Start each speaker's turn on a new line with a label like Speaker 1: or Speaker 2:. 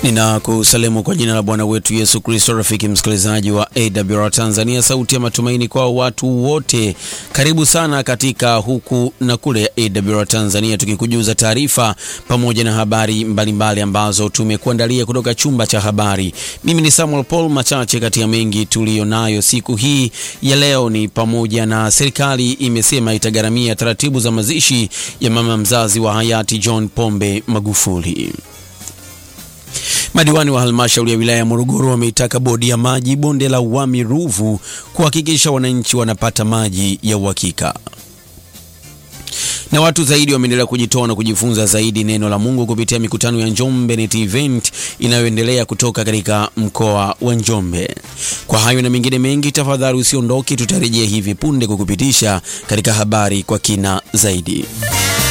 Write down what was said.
Speaker 1: Ninakusalimu kwa jina la Bwana wetu Yesu Kristo. Rafiki msikilizaji wa AWR Tanzania, sauti ya matumaini kwa watu wote, karibu sana katika huku na kule ya AWR Tanzania, tukikujuza taarifa pamoja na habari mbalimbali mbali ambazo tumekuandalia kutoka chumba cha habari. Mimi ni Samuel Paul. Machache kati ya mengi tuliyonayo siku hii ya leo ni pamoja na serikali imesema itagharamia taratibu za mazishi ya mama mzazi wa hayati John Pombe Magufuli. Madiwani wa halmashauri ya wilaya ya Morogoro wameitaka bodi ya maji bonde la Wami Ruvu kuhakikisha wananchi wanapata maji ya uhakika. Na watu zaidi wameendelea kujitoa na kujifunza zaidi neno la Mungu kupitia mikutano ya Njombe Net Event inayoendelea kutoka katika mkoa wa Njombe. Kwa hayo na mengine mengi, tafadhali usiondoke, tutarejea hivi punde kukupitisha katika habari kwa kina zaidi.